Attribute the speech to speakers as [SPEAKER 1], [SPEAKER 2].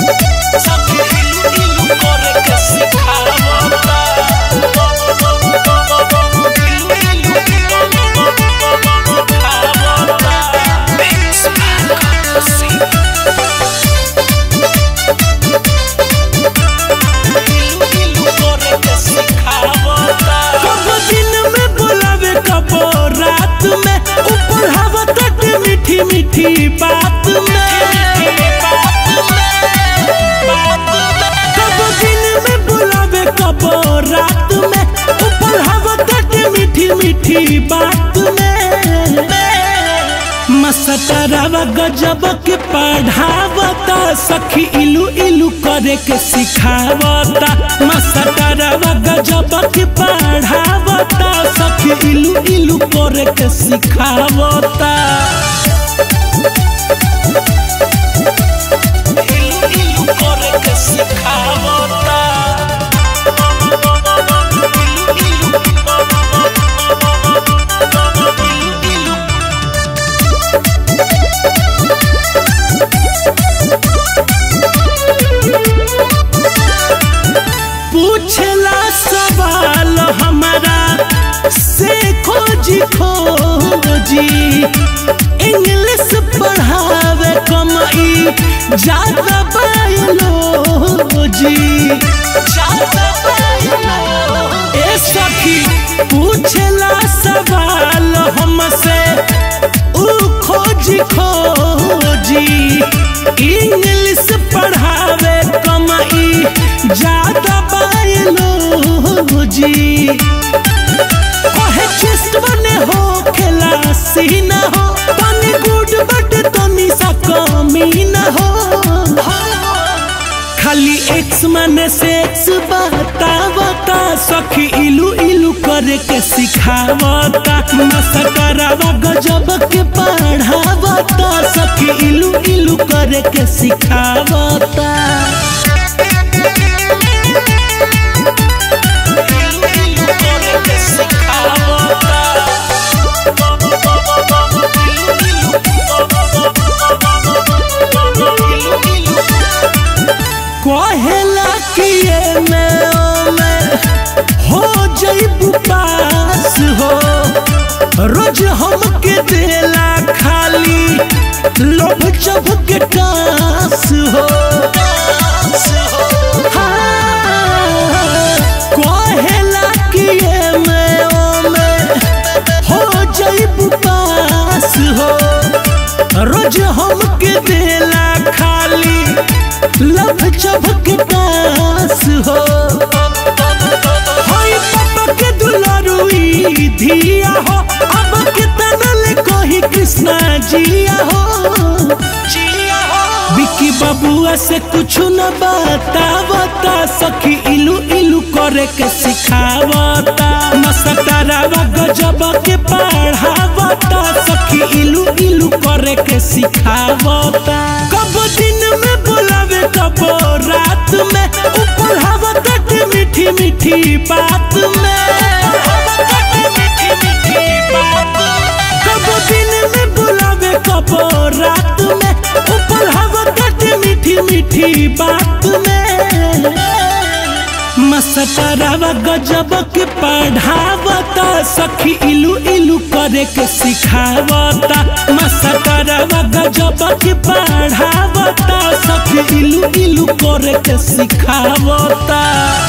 [SPEAKER 1] सखी इलू इलू करे के सिखावता इलू इलू सिखावता Mix Marco Sing इलू इलू करे के सिखावता
[SPEAKER 2] कब दिन में बोलावे कब रात में ऊपर हवा तट मीठी मीठी बात में कब दिन में बोलावे कब रात में ऊपर हवा तट मीठी मीठी बात में मस्तरवा गजब के पढ़ावता सखी इलू इलू करे के सिखावता मस्तरवा गजब के पढ़ावता सखी इलू इलू करे के सिखावता
[SPEAKER 1] इलू इलू करे के सिखावता इलू इलू इलू
[SPEAKER 2] पूछला सवाल हमारा से खोजी खोजी इंग्लिश पढ़ावे कमाई ज्यादा बायोलॉजी ज्यादा बायोलॉजी ए सखी पूछला सवाल हमसे ऊ खोजी खोजी इंग्लिश पढ़ावे कमाई ज्यादा बायोलॉजी कहे चेस्ट बने हो खेला सीना हो तनी गुड बट तनी सा कमी न हो खाली एक्स माने सेक्स बतावता सखी इलू इलू करे के सिखावता मस्तरवा गजब के पढ़ावता सखी इलू इलू करे के सिखावता
[SPEAKER 1] इलू इलू करे के सिखावता इलू इलू
[SPEAKER 2] कहेला कि ये में ओ में हो जइबू पास हो रोज हमके देला खाली लोभ चभ के कास हो हाँ, कहेला कि ये में ओ में हो जइबू पास हो रोज हमके देला खाली लभ चभक पास हो होई पापा के दुलारुई धिया हो अब के तनल कही कृष्णा जिया हो
[SPEAKER 1] जिया हो
[SPEAKER 2] बिकी बबुआ से कुछ न बतावता सखी इलू इलू करे के सिखावता मस्तरवा गजब के पढ़ावता सखी इलू इलू करे के सिखावता कब दिन में बोलावे कब रात में ऊपर हवा तट मीठी मीठी बात में
[SPEAKER 1] मीठी मीठी बात
[SPEAKER 2] कब दिन में बुलावे कब रात में ऊपर हवा तट मीठी मीठी बात में मस्तरवा गजब के पढ़ावता सखी इलू इलू करे के सिखावता मस्तरवा गजब के पढ़ावता सखी इलू इलू करे के सिखावता